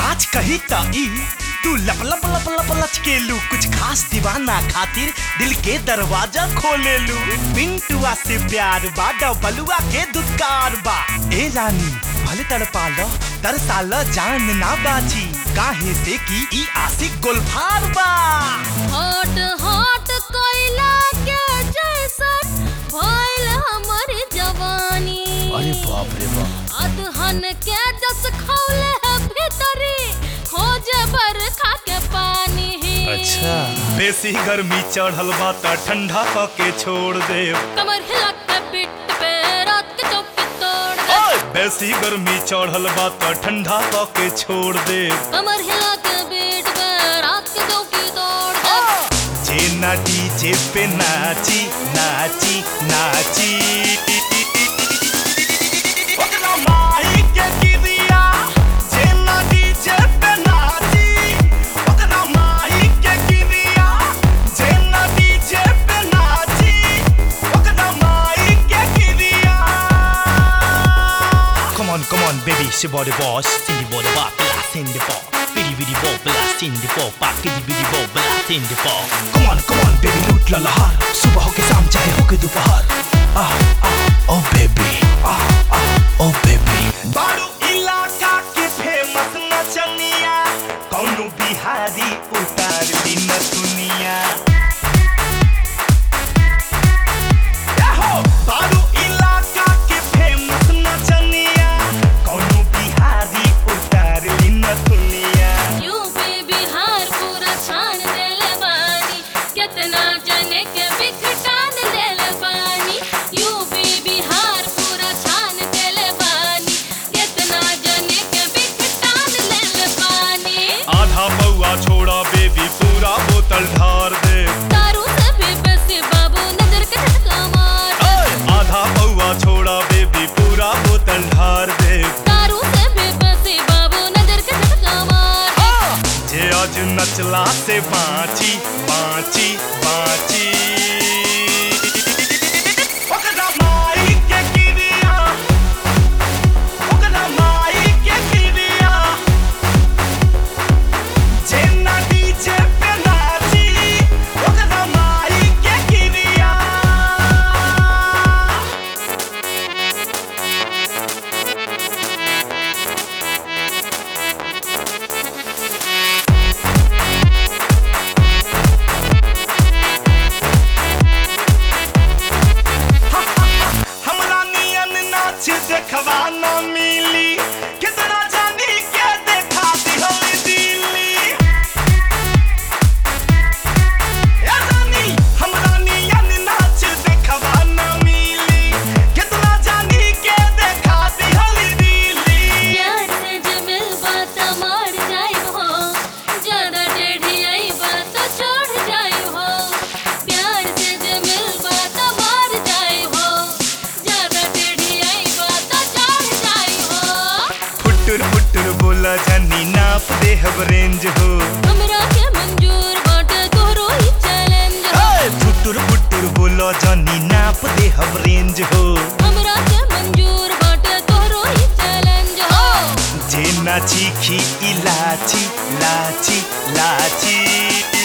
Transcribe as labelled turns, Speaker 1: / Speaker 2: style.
Speaker 1: साच कही त ई तू लप लप लप लप लचकेलू कुछ खास दीवाना खातिर दिल के दरवाजा खोलेलू पिंटुआ से प्यार बा डबलुआ के दुत्कार बा ए रानी भले तड़पा लो तरसा लो जान ना बाची काहे से की ई आशिक गोलफार बा
Speaker 2: हॉट हॉट कोयला के जैसन भइल हमर जवानी
Speaker 1: बाप रे बाप
Speaker 2: अदहन के जस खौले है भीतरी खोजे बरखा के पानी
Speaker 1: अच्छा बेसी गर्मी चढ़ल बा त ठंडा क के छोड़ दे
Speaker 2: कमर हिला के पिट पे रात के चौकी तोड़ दे
Speaker 1: ओए बेसी गर्मी चढ़ल बा त ठंडा क के छोड़ दे
Speaker 2: कमर हिला के बीट पे रात के चौकी तोड़ दे
Speaker 1: जे ना डीजे पे नाची नाची नाची ओकरा माई के गिरिया जे ना डीजे पे नाची ओकरा माई के गिरिया जे ना डीजे पे नाची ओकरा माई के गिरिया Come on, come on, baby, it's your body boss. Cindy body bop, blast in the ball. Biddy biddy bop, blast in the ball. Back biddy biddy bop, blast in the ball. Come on, come on, baby, लूट ला लहार. सुबह हो के शाम चाहे हो के दोपहर. Ah, ah, oh baby, ah, ah, oh baby. बारू इलाका के फेमस नचनिया, कौनो बिहारी उतार दी न दुनिया. याहो, बारू इलाका के फेमस नचनिया, कौनो बिहारी उतार दी न दुनिया.
Speaker 2: यूपी बिहार पूरा छान देले बानी कितना जने के बिखटान देले बानी यूपी बिहार पूरा छान देले बानी कितना जने के बिखटान देले बानी
Speaker 1: आधा पौआ छोड़ा बेबी पूरा बोतल ढार दे
Speaker 2: दारू से भी बेसी बाबू नजर के झटका मार
Speaker 1: आधा पौआ छोड़ा बेबी पूरा बोतल ढार दे
Speaker 2: दारू से भी बेसी बाबू नजर के झटका मार
Speaker 1: जे आज नचला से बाँची बाँची बाँची ओकरा माई के गिरिया, ओकरा माई के गिरिया, जे ना डीजे पे नाची, ओकरा माई के गिरिया। हमरा नियन नाच देखवा न मिली कितना जानी के देखा दिहल दिल्ली ए रानी हमरा नियन नाच देखवा न मिली कितना जानी के देखा दिहल दिल्ली
Speaker 2: प्यार से जे मिल बात मार जाई हो ज्यादा टेढ़ी आई बात छोड़ जाई हो प्यार से जे मिल बात मार जाई हो ज्यादा टेढ़ी आई बात छोड़ जाई हो
Speaker 1: फुटुर फुटुर बोला जानी नाप दे हब रेंज हो
Speaker 2: हमरा के मंजूर बाटे तोरो ही चैलेंज हो
Speaker 1: ए, फुटुर फुटुर बोला जानी नाप दे हब रेंज हो
Speaker 2: हमरा के मंजूर बाटे तोरो ही चैलेंज हो
Speaker 1: जे नाची खी इलाची लाची लाची